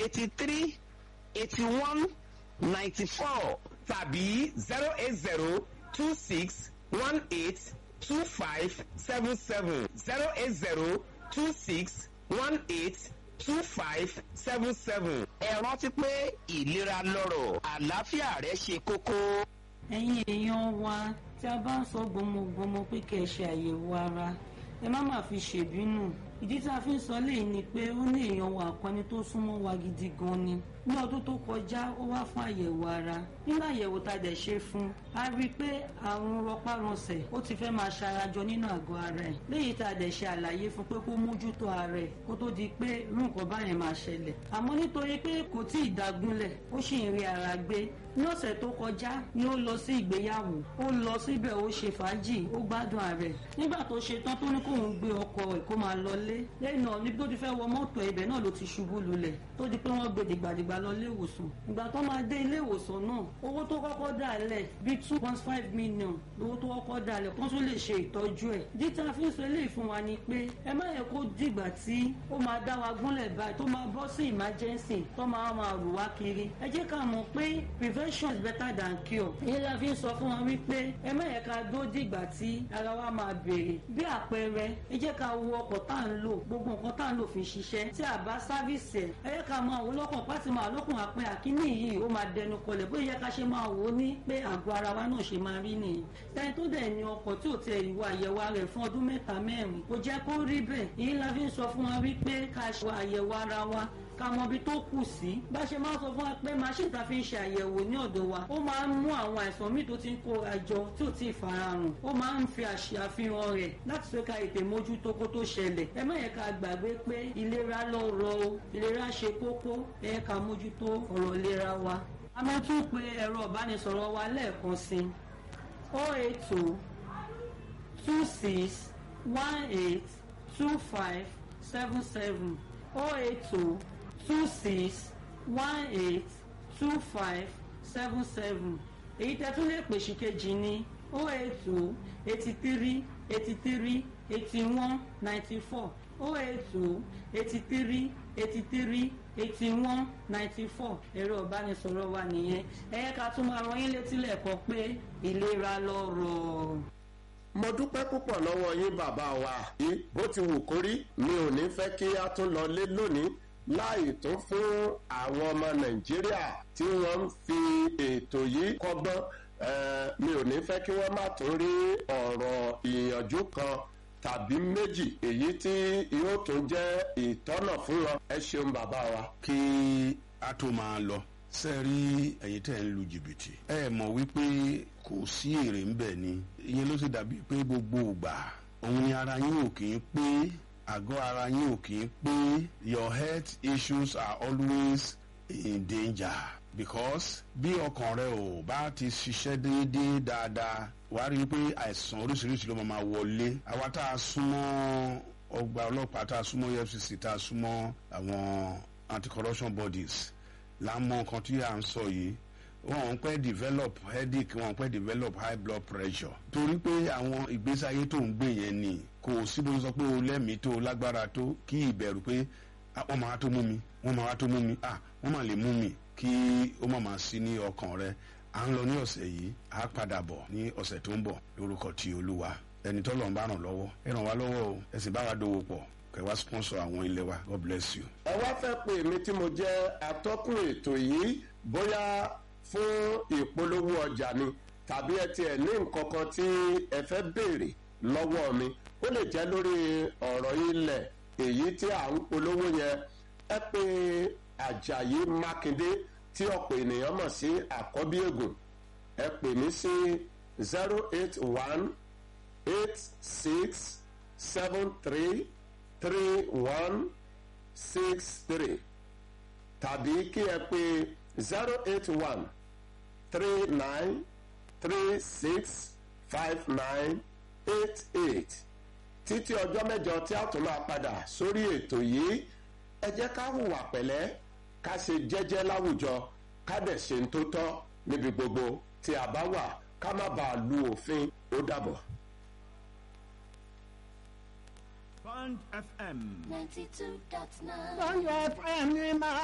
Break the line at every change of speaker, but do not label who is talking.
eighty three eighty one ninety four tàbí zero eight zero two six one eight two five seven seven zero eight zero two six one eight two five seven seven. ẹ rántí pé ìlera lọ́rọ̀ àlàáfíà rẹ ṣe kókó.
ẹ̀yin èèyàn wa tí a bá ń sọ gbọmọgbọmọ pé kẹ́ ẹ ṣe àyẹ̀wò ara ẹ má má fi ṣèbínú ìdí tí a fi ń sọ léyìí ni pé ó ní èèyàn wa kan ni tó súnmọ́ wa gidi gan ni ní ọdún tó kọjá ó wá fún àyẹ̀wò ara nínú àyẹ̀wò tá a dẹ̀ ṣe fún a rí i pé àrùn rọpárọsẹ̀ ó ti fẹ́ máa ṣarajọ nínú àgọ́ ara ẹ̀ léyìí tá a dẹ̀ ṣe àlàyé fún pé kó mójútó ara ẹ̀ kó tó di pé irú nǹkan báyẹn máa ṣẹlẹ̀ àmọ́ nítorí pé kò tí ì dágúnlẹ̀ ó sì ń rí ara gbé ní ọ̀sẹ̀ tó kọjá ni ó lọ sí ìgbéyàwó ó lọ síbẹ̀ ó ṣe fàájì ó gbádùn ààrẹ nígbà tó ṣe tán tó ní kóun gbé ọkọ ẹ̀ kó máa lọlé lẹ́yìn náà níbi tó ti fẹ́ wọ mọ́tò ibẹ̀ náà ló ti ṣubú lulẹ̀ tó di pé wọ́n gbé dìgbàdìgbà lọ ilé ìwòsàn ìgbà tó máa dé ilé ìwòsàn náà owó tó kọ́kọ́ dà lẹ̀ bíi two point five million lówó tó kọ́kọ́ dà lẹ̀ kó tún lè ṣe ìtọ́jú ẹ̀ díta fi ń sọ eléyìí fún wa ni pé ẹ má yẹ kó dìgbà tí ó máa dá wa gúnlẹ̀ báyìí tó máa bọ́ sí emergency tó máa máa rù wá kiri ẹ jẹ́ ká mọ̀ pé prevention is better than cure ìyẹn la fi ń sọ fún wa wípé ẹ má yẹ ká dó dìgbà tí ara wa máa bèrè bí àpẹẹrẹ ẹ jẹ́ ká wo ọkọ̀ tá à ń lò gbogbo nǹkan tá à ń lò fi ṣiṣẹ́ tí a bá sáfíìsì ẹ̀ ẹ yẹ ká máa wò lọ́kàn pátì máa lọ́kùn àpẹ àkíní yìí ó máa dẹnu kọlẹ̀ bóyá yẹ ká ṣe máa wò ó ní pé àgọ́ ara wa náà ṣe máa rí nìyí tẹ́ni tó dẹ̀ ní ọkọ̀ tí ò tẹ ìwà àyẹ̀wò ara rẹ̀ fún ọdún mẹ́ta mẹ́rin kò jẹ́ kó rí bẹ́ẹ̀ èyí la fi ń sọ fún wa wípé ká ṣe àyẹ̀wò ara wa ká mọ ibi tó kù sí bá ṣe máa sọ fún wa pé machine ta fi ń ṣe àyẹ̀wò ní ọ̀dọ̀ wa ó máa ń mú àwọn àìsàn míì tó ti ń kóra jọ tí ò tí ì farahàn ó máa ń fi àṣàfihàn rẹ̀ láti ṣe ká ètè mójútó kó tó ṣẹlẹ̀ ẹ má yẹ ká gbàgbé pé ìlera lọ́rọ̀ o ìlera ṣe kókó ẹ yẹ ká mójútó ọ̀rọ̀ ìlera wa a máa tún pe ẹ̀rọ ìbánisọ̀rọ̀ wa lẹ́ẹ̀kan sí o eight two two six one eight two five seven seven o eight two two six one eight two five seven seven èyí tẹ́ tún lè pèsè kejì ní o eight two eighty three eighty three eighty one ninety four o eight two eighty three eighty three eighty one ninety four ẹ̀rọ ìbánisọ̀rọ̀ wa nìyẹn ẹ yẹ ká tún máa rán yín létí lẹ́ẹ̀kan pé ìlera lọ́rọ̀.
mo dúpẹ́ púpọ̀ lọ́wọ́ yín bàbá wa yìí bó ti wù kórí mi ò ní fẹ́ kí a tún lọ lé lónìí láì tó fún àwọn ọmọ nàìjíríà tí wọ́n ń fi ètò yìí kọ́gbọ́n mi ò ní fẹ́ kí wọ́n má tún rí ọ̀rọ̀ ìyànjú kan tàbí méjì èyí tí yóò tún jẹ́ ìtọ́nà fún wọn ẹ ṣeun bàbá wa.
kí a tó máa lọ ṣe rí ẹ̀yin tẹ́ ń lu jìbìtì ẹ mọ̀ wípé kò sí èrè ń bẹ̀ ni ìyẹn ló ṣe dàbí pé gbogbo ìgbà òun ni ara yín ò kì í pé àgọ́ ara yín ò kì í pé your health issues are always in danger because bí ọkàn rẹ ò bá ti ṣiṣẹ́ déédéé dáadáa wàá rí i pé àìsàn oríṣiríṣi ló máa wọlé àwa tá a súnmọ́ ọgbà ọlọ́pàá tá a súnmọ́ efcc tá a súnmọ́ àwọn anti-corruption bodies lámọ nǹkan tí à ń sọ yìí wọn ń pẹ́ develop headache wọn ń pẹ́ develop high blood pressure torí pé àwọn ìgbésí ayé tó ń gbé yẹn ni kò sí bó sọ pé o lẹ́mìí tó o lágbára tó kí ìbẹ̀rù pé wọ́n máa tó mú mi wọ́n máa tó mú mi ah wọ́n máa lè mú mi kí ó má máa sí ní ọkàn rẹ à ń lọ ní ọ̀sẹ̀ yìí à á padà bọ̀ ní ọ̀sẹ̀ tó ń bọ̀ lórúkọ ti olúwa ẹni tó lọ́n bá ràn lọ́wọ́ ẹ ràn wá lọ́wọ́ o ẹ sì bá wa dòwò pọ̀ kẹ wá sponsor àwọn ilé wa god bless you.
ẹ wá fẹ́ pè mí tí mo jẹ́ atọ́kùn ètò yìí bóyá fún ìpolówó ọjà ni tàbí ẹ tiẹ̀ ní nǹkan kan tí ẹ fẹ́ béèrè lọ́wọ́ mi ó lè jẹ́ lórí ọ̀rọ̀ ilẹ̀ èyí tí à ń polówó yẹn ẹ pé àjàyí mákindé tí ọ̀pọ̀ ènìyàn mọ̀ sí àkọ́bí ègùn ẹ pè mí sí zero eight one eight six seven three three one six three tàbí kí ẹ pè zero eight one three nine three six five nine eight eight títí ọjọ́ mẹ́jọ tí a tún máa padà sórí ètò yìí ẹ jẹ́ ká hùwà pẹ̀lẹ́ ká ṣe jẹ́jẹ́ láwùjọ ká dẹ̀ ṣe ń tó tọ́ níbi gbogbo tí a bá wà ká má bàa lu òfin ó dàbọ̀.
Band FM.
92.9.
Bond FM ni máa